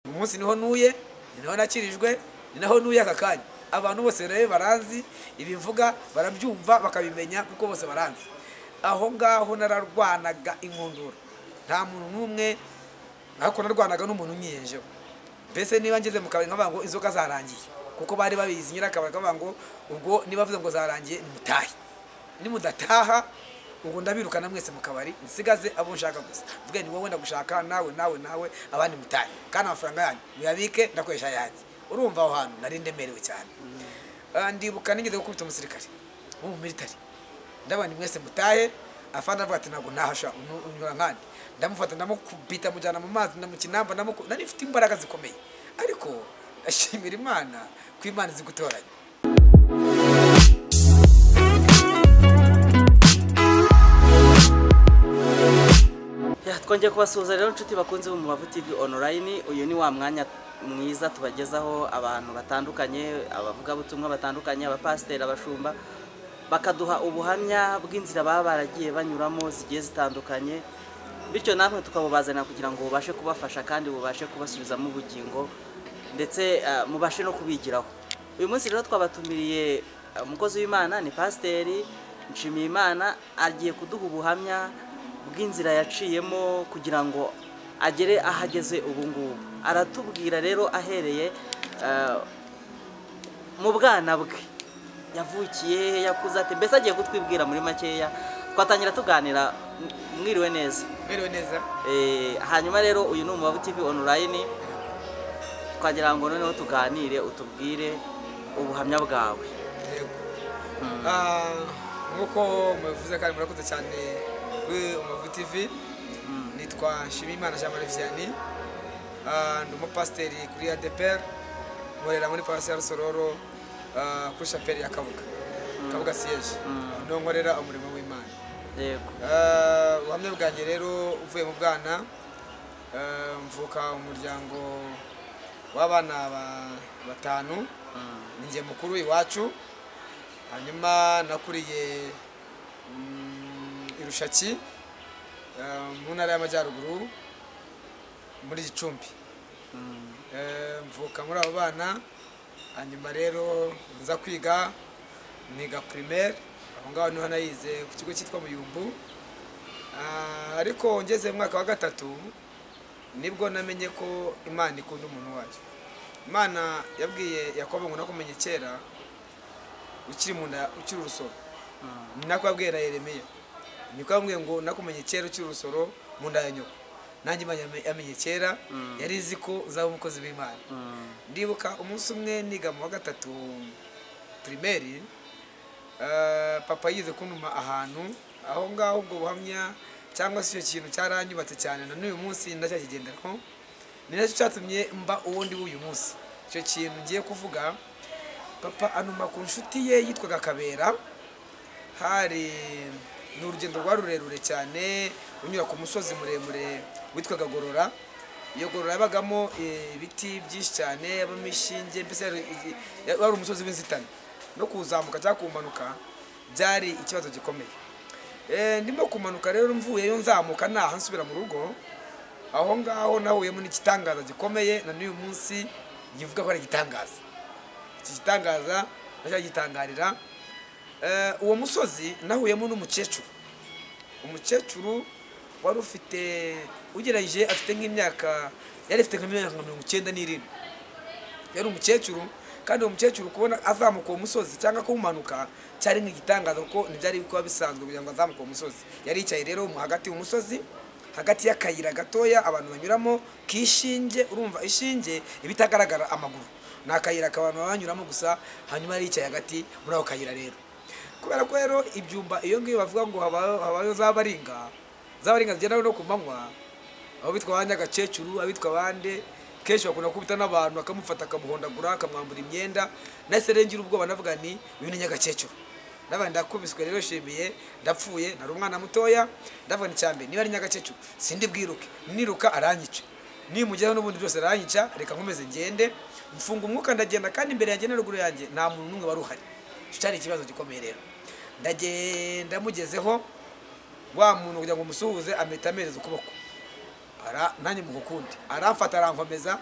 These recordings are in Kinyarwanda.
munsi niho nuye ni naho nakirijwe ni naho nuye aka kanya abantu bose rero baranzi ibi mvuga barabyumva bakabimenya kuko bose baranzi aho ngaho nararwanaga inkundura nta muntu n'umwe ariko narwanaga n'umuntu umwiyenjeho mbese niba ngeze mu kabari nkavuga ngo inzoga zarangiye kuko bari babizi nyirakabari kavuga ngo ubwo niba avuze ngo zarangiye nimutahe nimudataha ubwo ndabirukana mwese mu kabari nsigaze abo nshaka gusa mvuge ni wowe ndagushaka nawe nawe nawe abandi mutahe kandi amafaranga yanyu muyabike ndakoresha ayanjye urumva aho hantu nari ndemerewe cyane Ah, ndibuka nigeze gukubita umusirikare wo mu militari ndabona mwese mutahe afana avuga ati ntabwo ntahasha unu- unyura nkandi ndamufata ndamukubita mujyana mu mazi ndamukinamba ndamuku nari mfite imbaraga zikomeye ariko ndashimira imana ko imana izi gutoranya Ya, twongeye kubasuhuza rero inshuti bakunze mu Mavu TV online uyu ni wa mwanya mwiza tubagezaho abantu batandukanye abavugabutumwa batandukanye abapasiteri abashumba bakaduha ubuhamya bw'inzira baba baragiye banyuramo zigiye zitandukanye bityo natwe tukabubazanira kugira ngo bubashe kubafasha kandi bubashe kubasubizamo ubugingo ndetse eh, mubashe no kubigiraho uyu munsi rero twabatumiriye eh, umukozi w'imana ni pasiteri nshimiyimana agiye kuduha ubuhamya bw'inzira yaciyemo kugira ngo agere aho ageze ubu ngubu aratubwira rero ahereye eh, mu bwana bwe yavukiye he yakuze ate mbese agiye kutwibwira muri makeya twatangira tuganira m- mwiriwe neza merewe neza Eh, hanyuma rero uyu ni umubavu tv online twagira ngo noneho tuganire utubwire ubuhamya bwawe yego Ah, nk'uko mubivuze kandi murakoze cyane kuri Umuvu TV nitwa Nshimiyimana Jean Marie Vianney Ah, ndi umupasiteri kuri ADPR nkorera muri Paruwasi ya Rusororo ah, kuri shapeli ya Kabuga Kabuga siyeje niho nkorera umurimo w'Imana yego Ah, ubuhamya bwanjye rero uvuye mu bwana ah, mvuka umuryango w'abana ba- batanu Mm. ninjye mukuru iwacu hanyuma nakuriye mm, i rushaki ah, mu ntara y'amajyaruguru muri gicumbi Mm. Eh, mvuka muri abo bana hanyuma rero nza kwiga niga primaire aho ngaho niho nayize ku kigo cyitwa muyumbu Ah, ariko ngeze mu mwaka wa gatatu nibwo namenye ko imana ikunda umuntu wayo imana yabwiye yakobo ngo nakumenye kera ukiri mu nda ukiri urusoro ni nako yabwiye na yeremiya niko yambwiye ngo nakumenye kera ukiri urusoro mu nda ya nyoko nanjye imana yame- yamenye kera yari izi ko uzaba umukozi w'imana Mm. ndibuka umunsi umwe niga mu wa gatatu pirimeri eh, papa yize kuntuma ahantu aho ngaho ubwo buhamya cyangwa se icyo kintu cyaranyubatse cyane na n'uyu munsi ndacyakigenderaho ni nacyo cyatumye mba uwo ndi w'uyu munsi icyo kintu ngiye kuvuga papa anuma ku nshuti ye yitwaga kabera hari ni urugendo rwa rurerure cyane unyura ku musozi muremure witwaga gorora iyo gorora yabagamo eh, ibiti byinshi cyane yabamo ishinge mbese yari igi- ya- wari umusozi w'inzitane no kuwuzamuka cyangwa kuwumanuka byari ikibazo gikomeye Eh, ndimo kumanuka rero mvuyeyo nzamuka naha nsubira mu rugo aho ngaho nahuyemo n'igitangaza gikomeye na n'uyu munsi nkivuga ko ari igitangaza iki gitangaza ndacyagitangarira Eh, uwo musozi nahuyemo n'umukecuru umukecuru wari ufite ugereranyije afite nk'imyaka yari afite nk'imyaka nka mirongo icyenda n'irindwi yari umukecuru kandi uwo mukecuru kubona azamuka uwo musozi cyangwa kuwumanuka cyari nk'igitangaza kuko ntibyari kuba bisanzwe kugira ngo azamuke uwo musozi yari yicaye rero mu hagati y'umusozi hagati y'akayira gatoya abantu banyuramo kishinge urumva ishinge iba itagaragara amaguru ni akayira abantu baba banyuramo gusa hanyuma yari yicaye hagati muri ako kayira rero kubera ko rero ibyumba iyo ngiyo bavuga ngo haba- habayo za baringa za baringa zigenda no ku manywa abo bitwa abandi agakecuru abitwa abandi kenshi bakunda kubita n'abantu akamufata akamuhondagura akamwambura imyenda nahise rero ngira ubwoba navuga ni uyu ni nyagakecuru n'abandi ndakubiswe rero nshimiye ndapfuye nari umwana mutoya ndavuga ni cyambere niba ari nyagakecuru sindi bwiruke niruka aranyica nimugeraho n'ubundi byose aranyica reka nkomeze ngende mfunga umwuka ndagenda kandi imbere yanjye na ruguru yanjye nta muntu n'umwe wari uhari icyo cyari ikibazo gikomeye rero ndagenda mugezeho wa muntu kugira ngo umusuhuze ameta amereza ukuboko ara nanjye mu kukundi aramfata arankomeza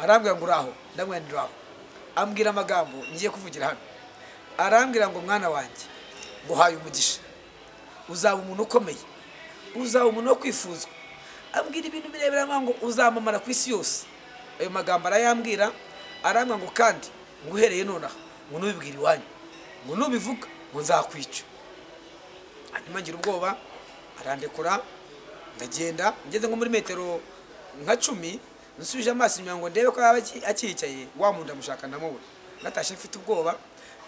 arambwira ngo uraho ndamwira ndiraho ambwira amagambo ngiye kuvugira hano arambwira ngo mwana wanjye nguhaye umugisha uzaba umuntu ukomeye uzaba umuntu wo kwifuzwa ambwira ibintu birebire amwira ngo uzamamara ku isi yose ayo magambo arayambwira arambwira ngo kandi ngo uhereye nonaha ngo ntubibwire iwanyu ngo nubivuga ngo nzakwica hanyuma ngira ubwoba arandekura ndagenda ngeze nko muri metero nka cumi nsubije amaso inyuma ngo ndebe ko yaba aki- akiyicaye wa muntu ndamushaka ndamubura natashye mfite ubwoba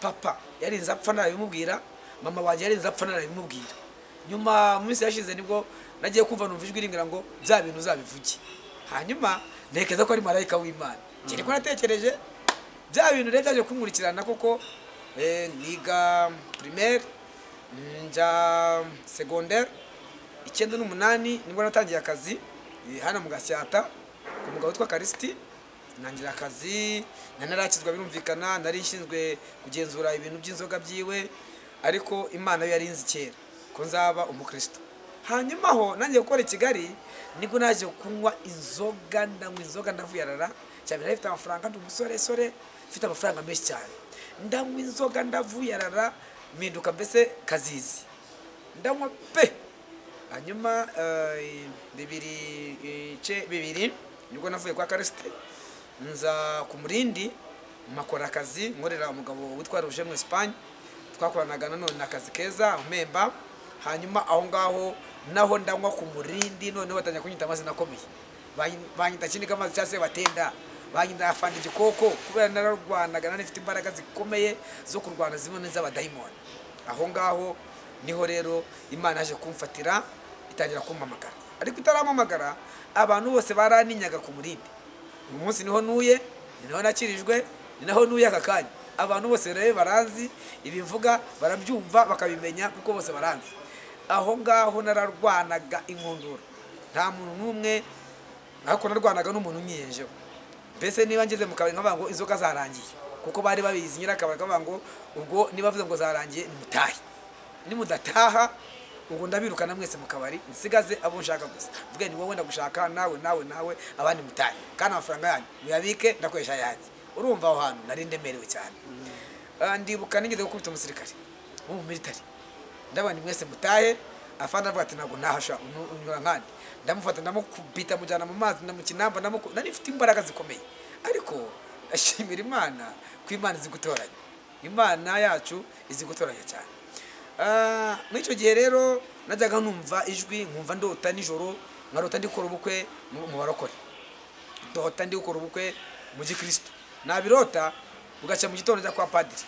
papa yarinze apfa narabimubwira mama wanjye yarinze apfa narabimubwira nyuma mu minsi yashize nibwo nagiye kumva numva ijwi rimbwira ngo bya bintu uzabivuge hanyuma ntekereza ko ari marayika w'imana kiri ko natekereje bya bintu rero byaje kunkurikirana kuko eh, niga primaire mm, njya secondaire icyenda n'umunani nibwo natangiye akazi eh, hano mu gasyata ku mugabo witwa karisiti ntangira akazi nari narakizwa birumvikana nari nshinzwe kugenzura ibintu by'inzoga byiwe ariko imana yo yarinzi kera ko nzaba umukristo hanyuma aho nangiye gukora i kigali nibwo naje kunywa inzoga ndanywa inzoga ndavuyarara cyane nari mfite amafaranga ndi umusoresore mfite amafaranga menshi cyane ndanywa inzoga ndavuyarara mpinduka mbese kazizi ndanywa pe hanyuma eh, bibiri ibice bibiri nibwo navuye kwa karisite nza ku murindi mpakora akazi nkorera umugabo witwa ruje mu esipanye twakoranaga nanone akazi keza mpemba hanyuma aho ngaho naho ndanywa ku murindi noneho batangira kunyita amazi nakomeye Banyi- banyita kiniga amazi cyangwa se batenda banyita afanda igikoko kubera nararwanaga nari mfite imbaraga zikomeye zo kurwana zimwe n'iz'abadayimoni aho ngaho niho rero imana yaje kumfatira itangira kumpamagara ariko itarampamagara abantu bose baraninyaga ku murindi uyu munsi niho nuye ni naho nakirijwe ni naho nuye aka kanya abantu bose rero baranzi ibivuga barabyumva bakabimenya kuko bose baranzi aho ngaho nararwanaga inkundura nta muntu n'umwe ariko narwanaga n'umuntu unyiyejeho mbese niba ngeze mu kabari nkavuga ngo inzoga zarangiye kuko bari babizi nyirakabari kavuga ngo ubwo niba bavuze ngo zarangiye nimutahe nimudataha ubwo ndabirukana mwese mu kabari nsigaze abo nshaka gusa mvuge ni wowe ndagushaka nawe nawe nawe abandi mutahe kandi amafaranga yanyu muyabike ndakoresha yanjye urumva aho hantu nari ndemerewe cyane Ah, ndibuka nigeze gukubita umusirikare wo mu militari ndabona mwese mutahe afana avuga ati ntabwo nahasha unyura- unyura nkandi ndamufata ndamukubita mujyana mu mazi ndamukinamba ndamuku nari mfite imbaraga zikomeye ariko ndashimira imana ko imana izi gutoranya imana yacu izi gutoranya cyane Ah, muri icyo gihe rero najyaga numva ijwi nkumva ndota nijoro nkarota ndikora ubukwe mu mu barokore ndota ndi gukora ubukwe mu gikristo nabirota bugacya mu gitondo njya kwa padiri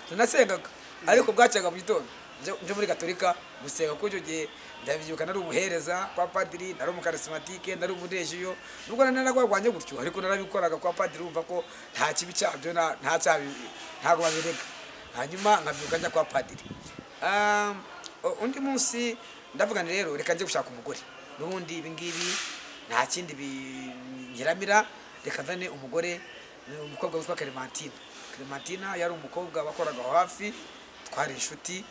tunasengaga ariko bwacyaga mu gitondo njya njya muri gatolika gusenga kuko icyo gihe ndabyibuka nari umuhereza kwa padiri nari umukarisimatike nari umudejiyo nubwo nari naragwagwanye gutyo ariko narabikoraga kwa padiri wumva ko nta kibi cyabyo nta nta cyabi- ntabwo babirega hanyuma nkabyuka njya kwa padiri Ah, undi munsi ndavuga nti rero reka njye gushaka umugore n'ubundi ibingibi nta kindi binyiramira reka nzane umugore ni umukobwa witwa Clementine Clementine yari umukobwa wakoraga aho hafi twari inshuti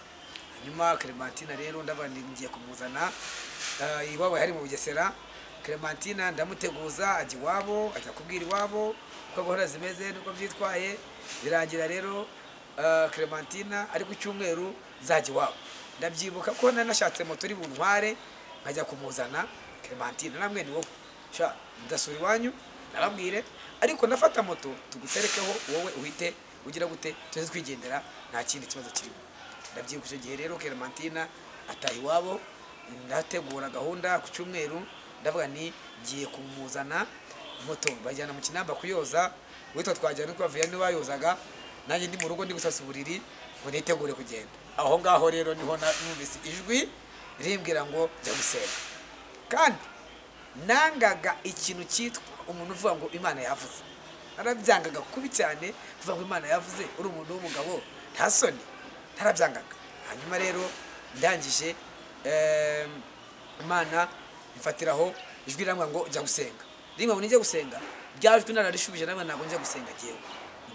hanyuma Clementine rero ndavuga nti ngiye kumuzana eh, iwabo yari mu Bugesera Clementine ndamuteguza ajya iwabo ajya kubwira iwabo uko gahunda zimeze nuko byitwaye birangira rero eh, Clementine ari ku cyumweru nzajya iwabo ndabyibuka ko nari nashatse moto iri buntware nkajya kumuzana Clementine namwe ni wowe sha ndasura iwanyu nababwire ariko ndafata moto tuguterekeho wowe uhite ugira gute tuze twigendera nta kindi kibazo kirimo ndabyibuka icyo gihe rero Clementine ataha iwabo ndategura gahunda ku cyumweru ndavuga ni ngiye kumuzana moto bajyana mu kinamba kuyoza witwa twajyana kuba viyani bayozaga nanjye ndi mu rugo ndi gusasa uburiri ngo nitegure kugenda aho ngaho rero niho na- numvise ijwi rimbwira ngo jya gusenga kandi nangaga ikintu cyitwa umuntu uvuga ngo imana yavuze narabyangaga kubi cyane kuvuga ngo imana yavuze uri umuntu w'umugabo nta soni narabyangaga hanyuma rero ndangije em, imana imfatiraho ijwi irambwira ngo jya gusenga rimwe ngo nijya gusenga byajwi nararishubije namwe ntabwo njya gusenga ngewe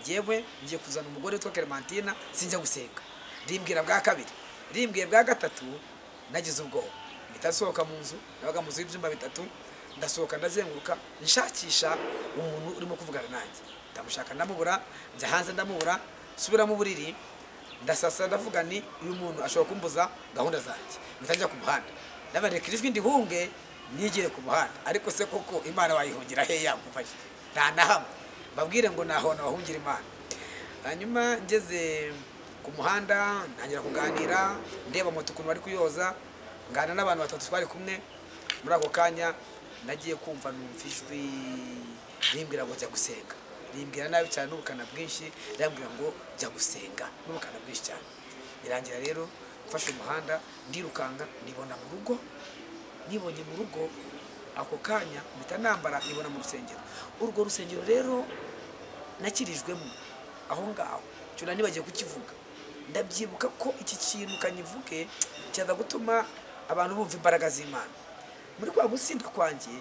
ngewe ngiye kuzana umugore witwa Clementina sinjya gusenga rimbwira bwa kabiri rimbwiye bwa gatatu nagize ubwoba mpita nsohoka mu nzu nabaga mu nzu y'ibyumba bitatu ndasohoka ndazenguruka nshakisha umuntu urimo kuvugana nanjye ndamushaka ndamubura njya hanze ndamubura subira mu buriri ndasasa ndavuga ni uyu muntu ashobora kumbuza gahunda zanjye mpita njya ku muhanda ndabareka ijwi ndihunge nigire ku muhanda ariko se koko imana wayihungira heya mufashe nta na hamwe mbabwire ngo nahona wahungira imana hanyuma ngeze ku muhanda ntangira kuganira ndeba moto ukuntu bari kuyoza ngana n'abantu batatu twari kumwe muri ako kanya nagiye kumva numva ijwi rimbwira ngo jya gusenga rimbwira nabi cyane n'ubukana bwinshi rimbwira ngo jya gusenga n'ubukana bwinshi cyane birangira rero mfashe umuhanda ndirukanka nibona mu rugo nibonye mu rugo ako kanya mpita nambara nibona mu rusengero urwo rusengero rero nakirijwemo aho ngaho cyo nari nibagiye kukivuga ndabyibuka ko iki kintu kanyivuge cyaza gutuma abantu bumva imbaraga z'imana muri kwa gusinda kwanjye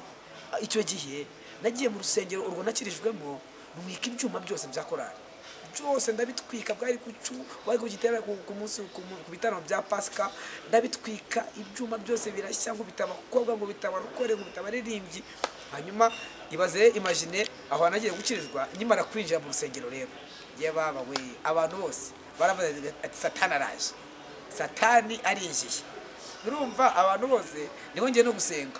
icyo gihe nagiye mu rusengero urwo nakirijwemo rumwika ibyuma byose bya korari byose ndabitwika bwari ku cu bari ku gitera ku ku munsi ku mu- ku bitaramo bya pasika ndabitwika ibyuma byose birashya ngo bitaba abakobwa ngo bitaba abakore ngo bitaba abaririmbyi hanyuma ibaze imagine aho nagiye gukirizwa nkimara kwinjira mu rusengero rero yababa we abantu bose baravuze ati satani araje satani arinjiye urumva abantu bose ntibongeye no gusenga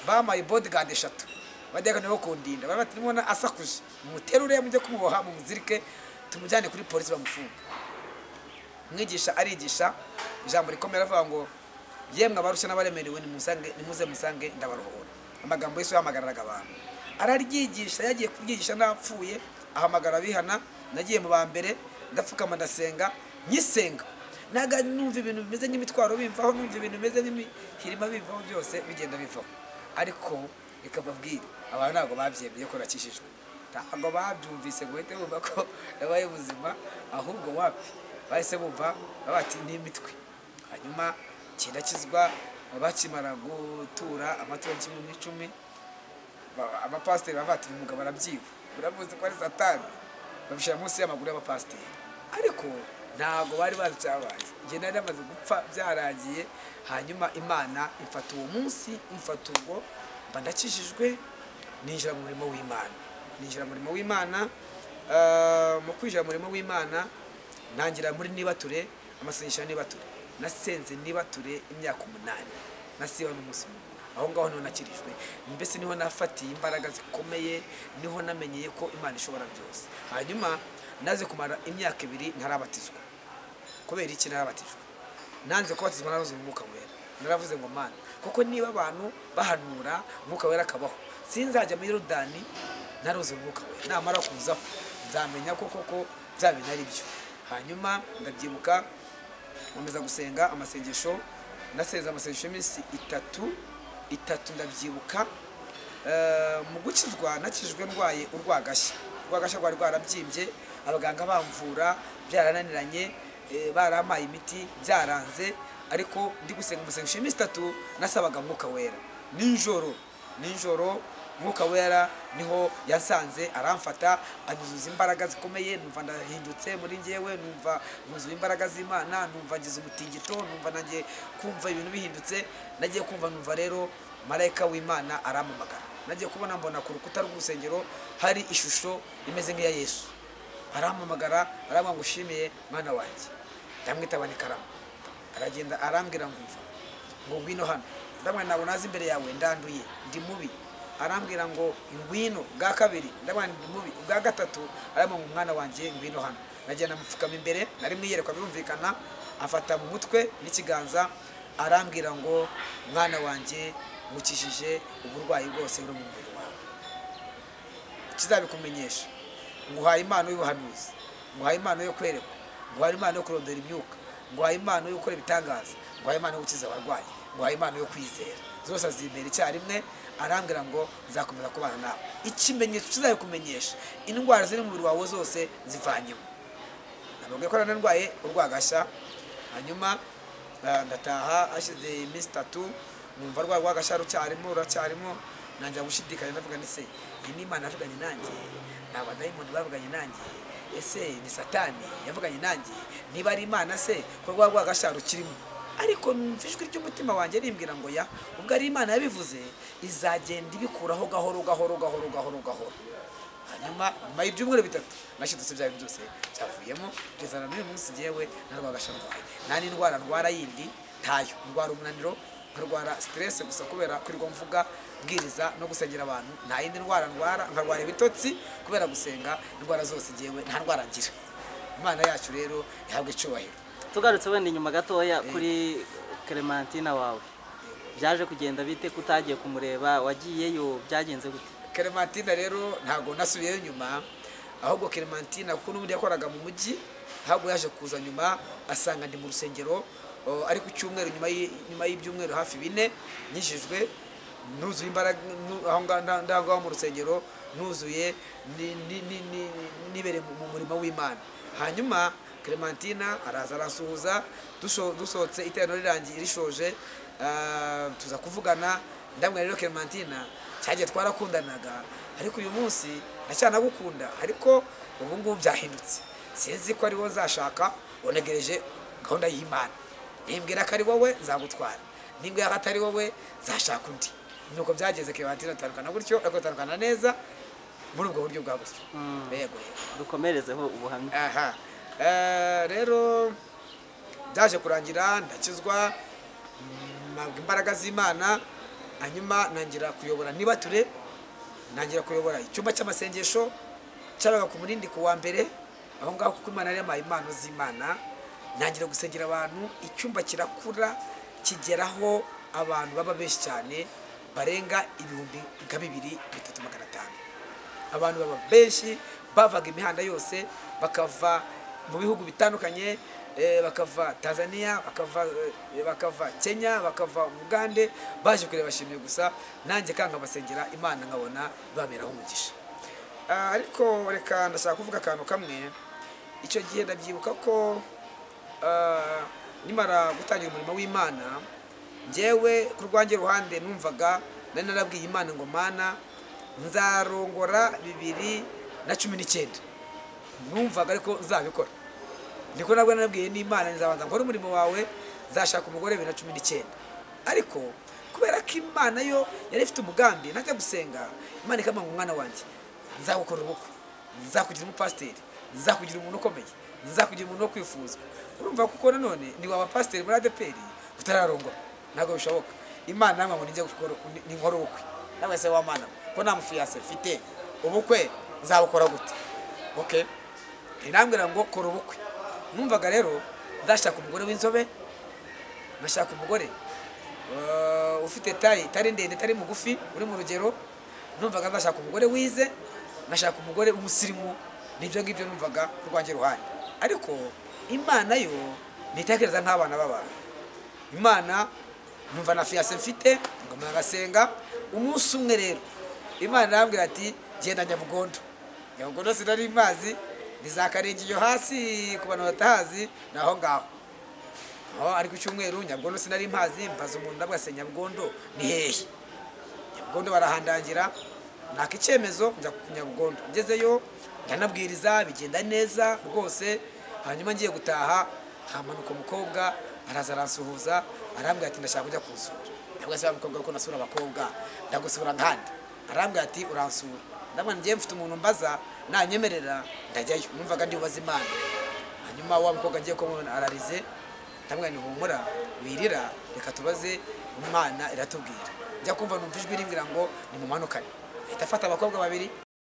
bamaye bodigandi eshatu badiyakane bo kundinda bari bati nimubona asakuje muterure mujye kumuboha mumuzirike tumujyane kuri polisi bamufunge mwigisha arigisha ijambo rikomeye aravuga ngo yemwe abarushya n'abaremerewe nimusange- nimuze musange ndabaruhura amagambo yesu yahamagariraga abantu araryigisha yagiye kuryigisha n'apfuye ahamagara abihana nagiye mu ba mbere ndapfukama ndasenga nyisenga naga numva ibintu bimeze nk'imitwaro bimvaho numva ibintu bimeze nk'imihirima bimvaho byose bigenda bivaho ariko reka mbabwire abantu ntabwo babyemeye ko nakishijwe ntabwo babyumvise ngo uhite bumva ko yabaye ubuzima ahubwo wapi bahise bumva babati n'imitwe hanyuma kirakizwa bakimara gutura amaturo kimwe n'icumi ba- abapasiteri baba bati uyu mugabo arabyiba uramuzi ko ari satani babishyira munsi y'amaguru y'abapasiteri ariko ntabwo bari bazi icyabaye njye nari namaze gupfa byarangiye hanyuma imana imfata uwo munsi imfata ubwo mba ndakijijwe ninjira mu murimo w'imana ninjira mu murimo w'imana eh, mu kwinjira mu murimo w'imana ntangira muri nibature amasengesho ya nibature nasenze nibature imyaka umunani nasiba n'umunsi umwe aho ngaho niho nakirijwe mbese niho nafatiye imbaraga zikomeye niho namenyeye ko imana ishobora byose hanyuma naze kumara imyaka ibiri ntarabatizwa kubera iki narabatijwe nanze kubatizwa narabuze umwuka wera naravuze ngo mana kuko niba abantu bahanura umwuka wera akabaho sinzajya muri yorudani ntaruze umwuka wera namara kuzaho nzamenya ko koko bya bintu ari byo hanyuma ndabyibuka nkomeza gusenga amasengesho nasenze amasengesho y'iminsi itatu itatu ndabyibuka Eh, mu gukizwa nakijwe ndwaye urwagashya urwagashya rwari rwarabyimbye abaganga bamvura byarananiranye eh, baramaye imiti byaranze ariko ndi gusenga umusengesho iminsi itatu nasabaga mwuka wera nijoro nijoro mwuka wera niho yasanze aramfata anyuzuza imbaraga zikomeye numva ndahindutse muri njyewe numva nuzuye imbaraga z'imana numva ngize umutingito numva nanjye kumva ibintu bihindutse nagiye kumva numva rero marayika w'imana arampamagara nagiye kubona mbona ku rukuta rw'urusengero hari ishusho imeze nk'iya yesu arampamagara arambwira ngo ushimiye mwana wanjye ndamwitaba ni karamu aragenda arambwira ngo umva ngo ngwino hano ndamwira ntabwo nazi imbere yawe ndanduye ndi mubi arambwira ngo ngwino bwa kabiri ndamwira ndi mubi bwa gatatu arambwira ngo mwana wanjye ngwino hano nagenda amupfukama imbere nari mwiyerekwa birumvikana afata mu mutwe n'ikiganza arambwira ngo mwana wanjye ngukijije uburwayi bwose buri mu mubiri wawe ikizabikumenyesha nguhaye impano y'ubuhanuzi nguhaye impano yo kwerekwa nguhaye impano yo kurondora imyuka nguhaye impano yo gukora ibitangaza nguhaye impano yo gukiza abarwayi nguhaye impano yo kwizera zose azimbera icyarimwe arambwira ngo nzakomeza kubana nawe ikimenyetso kizabikumenyesha indwara ziri mu mubiri wawe zose zivanyemo nababwiye ko nari narwaye urwagashya hanyuma eh, ndataha hashize iminsi itatu numva rwa rwagashya rucyarimo ruracyarimo nanjya gushidikanya ndavuga ni se iyi ni imana yavuganye nanjye ni abadayimoni bavuganye nanjye ese ni satani yavuganye nanjye niba ari imana se ko rwa rwagashya rukirimo ariko numva ijwi ry'umutima wanjye rimbwira ngo ya ubwo ari imana yabivuze izagenda ibikuraho gahoro gahoro gahoro gahoro gahoro hanyuma nyuma y'ibyumweru bitatu nashidutse ibyago byose byavuyemo kugeza na n'uyu munsi ngewe narwagasha ndwaye nta n'indwara ndwara yindi ntayo ndwara umunaniro nkarwara siteresi gusa kubera kwirirwa mvuga bwiriza no gusengera abantu nta yindi ndwara ndwara nkarwara ibitotsi kubera gusenga indwara zose ngewe nta ndwara ngira imana yacu rero ihabwa icyubahiro tugarutse wenda inyuma gatoya kuri Clementine wawe byaje kugenda bite kutagiye kumureba wagiyeyo byagenze gute Clementine rero ntabwo nasubiyeyo nyuma ahubwo Clementine kuko n'ubundi yakoraga mu mujyi ahubwo yaje kuza nyuma asanga ndi mu rusengero o, ari ku cyumweru nyuma y'i- nyuma y'ibyumweru hafi bine nyijijwe nuzuye imbaraga nu- aho ngaho nda- ndahongaho mu rusengero nuzuye ni- ni- ni- ni- nibereye mu- mu murimo w'imana hanyuma Clementine araza arasuhuza dusho- dusohotse iteraniro rirangiye rishoje ah, tuza kuvugana ndamwe rero Clementine cyagiye twarakundanaga ariko uyu munsi ndacyanagukunda ariko ubu ngubu byahindutse sinzi ko ari wowe nzashaka unegereje gahunda y'imana nimbwira ko ari wowe nzagutwara nimbwira ko atari wowe nzashaka undi nuko byageze Clementine atandukana gutyo ariko atandukana neza muri ubwo buryo bwa gutyo Mm. yego yego dukomerezeho ubuhamya aha Eh, rero byaje kurangira ndakizwa mm, mpabwa imbaraga z'imana hanyuma nangira kuyobora nibature nangira kuyobora icyumba cy'amasengesho cyabaga ku munindi ku wa mbere aho ngaho kuko imana yari yampaye impano z'imana nangira gusengera abantu icyumba kirakura kigeraho abantu baba benshi cyane barenga ibihumbi nka bibiri bitatu magana atanu abantu baba benshi bavaga imihanda yose bakava mu bihugu bitandukanye eh, bakava tanzania bakava, eh, bakava kenya bakava ugande baje kureba bashimiye gusa nanjye kandi nkabasengera imana nkabona bameraho umugisha Ah, ariko reka ndashaka kuvuga akantu kamwe icyo gihe ndabyibuka ko ah, nimara gutangira umurimo w'imana njyewe ku rwanjye ruhande numvaga nari narabwiye imana ngo mana nzarongora bibiri na cumi n'icyenda numvaga ariko nzabikora niko nabwo narabwiye n'imana nzabanza nkore umurimo wawe nzashaka umugore bibiri na cumi n'icyenda ariko kubera ko imana yo yari ifite umugambi najya gusenga imana ikambwira ngo umwana wanjye nzagukora ubukwe nzakugira umupasiteri nzakugira umuntu ukomeye nzakugira umuntu wo kwifuzwa urumva kuko nanone ni waba pasiteri muri adeperi utararongora ntabwo bishoboka imana namwe ngo nijye gukora ni nkora ubukwe nawe se wa mana ko nta mufiyase mfite ubukwe nzabukora gute okay irambwira ngo kora ubukwe numvaga rero ndashaka umugore w'inzobe ngashaka umugore uh, ufite tayi itari ndende itari mugufi uri mu rugero numvaga ndashaka umugore wize ngashaka umugore w'umusirimu nibyo ngibyo numvaga ku rwanjye ruhande ariko imana yo ntitekereza nk'abana b'abantu imana numva na fiyase mfite ngomba agasenga umunsi umwe rero imana arambwira ati genda nyabugondo nyabugondo sinari imazi ntizakarenge iyo hasi ku bantu batahazi ni aho ngaho aho ari ku cyumweru nyabugondo sinari mpazi mbaza umuntu ndabwo ase nyabugondo ni hehe nyabugondo barahandangira naka icyemezo njya ku nyabugondo ngezeyo ndanabwiriza bigenda neza rwose hanyuma ngiye gutaha hamanuka umukobwa araza aransuhuza arambwira ati ndashaka kujya kunsura ntabwo se mukobwa kuko nasura abakobwa ndagusura nkandi arambwira ati uransura ndabona ngiye mfite umuntu mbaza nanyemerera ndajyayo numvaga ndibubaza imana hanyuma wa mukobwa ngiye kumubona ararize ndamwira ni humura wirira reka tubaze imana iratubwira njya kumva numva ijwi rimbwira ngo nimumanukane ahita afata abakobwa babiri